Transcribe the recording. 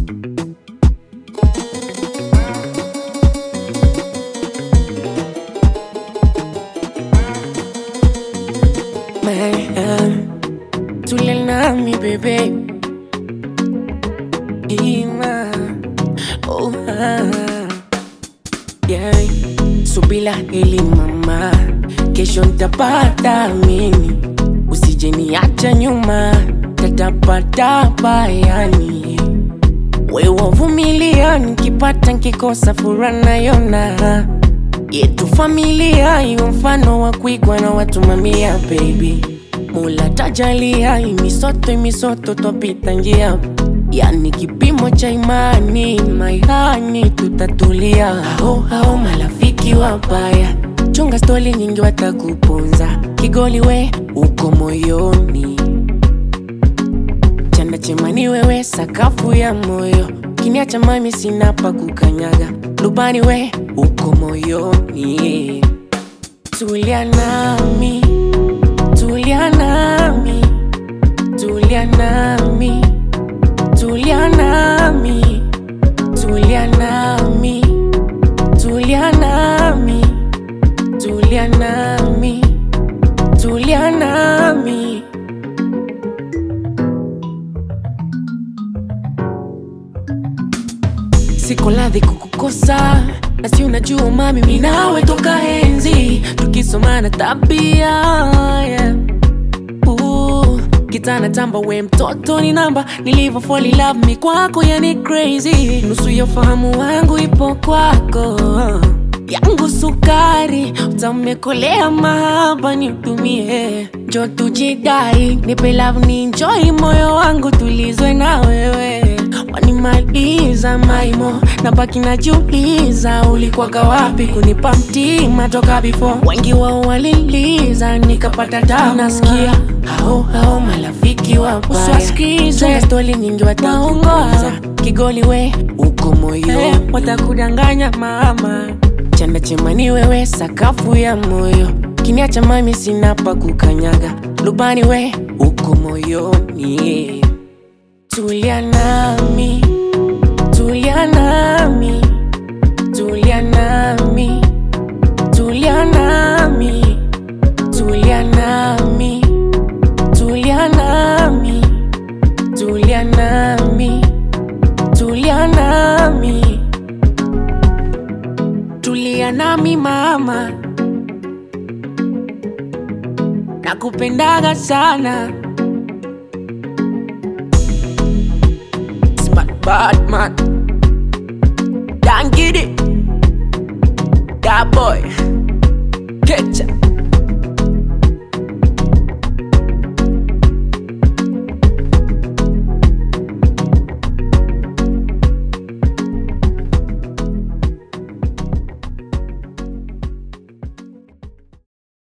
Man, tulia nami bebe Ima oh, ah. yeah. Subila hili mama, kesho ntapata mimi, usije niacha nyuma, tatapatapa yani wewe vumilia, nikipata nkikosa fura nayona yetu familia iwe mfano wa kuigwa na watu mamia baby mula tajalia imisoto imisoto twapita njia yani kipimo cha imani maihani tutatulia hao hao marafiki wabaya chunga stori nyingi watakuponza kigoli we uko moyoni chanda chemani wewe sakafu ya moyo kiniacha mami sina pa kukanyaga lubani we uko moyoni tulia nami tulia nami tulia nami tulia nami tulia nami tulia nami tulia nami tulia nami siko ladhi kukukosa nasi unajua mami minawe toka enzi tukisomana tabia yeah. Ooh, kitana tamba we mtoto ni namba nilivyo fall in love mi kwako yani crazy nusu ya ufahamu wangu ipo kwako yangu sukari utamekolea mahaba nitumie njo tujidai nipe love ni enjoy moyo wangu tulizwe na wewe wanimaliza maimo na baki najiuliza ulikwaga wapi kunipa mtima toka before wengi wao waliliza nikapata tabu nasikia hao hao marafiki wabaya stori nyingi wataongoza kigoli we uko moyo watakudanganya mama chanda chemani wewe sakafu ya moyo kiniacha mami sina pa kukanyaga lubani we uko moyoni tulia nami tulia nami tulia nami tulia nami tulia nami tulia nami tulia nami tulia nami tulia nami mama nakupendaga sana Smart bad man Don't get it That boy Ketchup